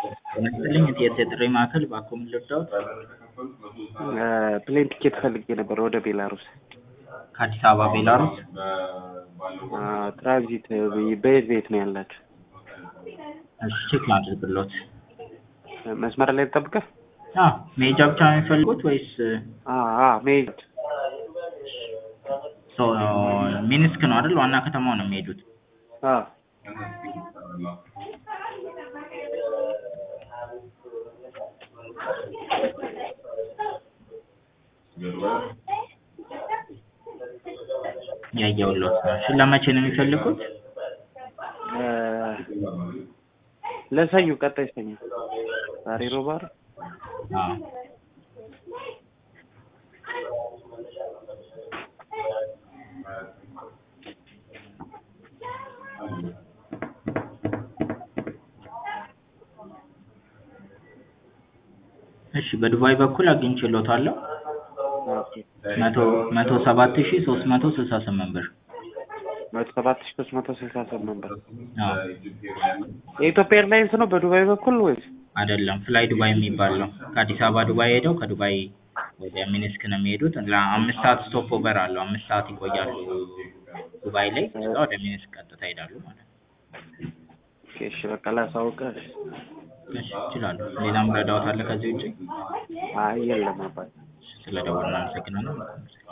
ጤና ይስጥልኝ የት የጥሪ ማዕከል ባክዎ ምን ልርዳዎት? ፕሌን ቲኬት ፈልጌ ነበር ወደ ቤላሩስ። ከአዲስ አበባ ቤላሩስ? ትራንዚት በየት በየት ነው ያላችሁ? እሺ ቼክ ላድርግልዎት። መስመር ላይ ልጠብቅህ? አዎ መሄጃ ብቻ ነው የሚፈልጉት ወይስ መሄድ ሶ ሚኒስክ ነው አይደል? ዋና ከተማው ነው የሚሄዱት? አዎ ያየሁልዎት ነው። እሺ ለመቼ ነው የሚፈልጉት? ለሰኞ ቀጣይ ሰኞ። ዛሬ ሮብ አይደል? አዎ እሺ በዱባይ በኩል አግኝቼልዎታለሁ። መቶ መቶ ሰባት ሺህ ሶስት መቶ ስልሳ ስምንት ብር። መቶ ሰባት ሺህ ሶስት መቶ ስልሳ ስምንት ብር። አዎ የኢትዮጵያ ኤርላይንስ ነው በዱባይ በኩል ወይስ? አይደለም ፍላይ ዱባይ የሚባል ነው። ከአዲስ አበባ ዱባይ ሄደው ከዱባይ ወደ ሚኒስክ ነው የሚሄዱት። ለአምስት ሰዓት ስቶፕ ኦቨር አለው። አምስት ሰዓት ይቆያሉ ዱባይ ላይ። ከዛ ወደ ሚኒስክ ቀጥታ ይሄዳሉ ማለት ነው። እሺ በቃ ላሳውቅህ። እሺ ይችላሉ። ሌላም ረዳዎት አለ ከዚህ ውጪ? አይ የለም አባት። ስለደወሉ እናመሰግናለን።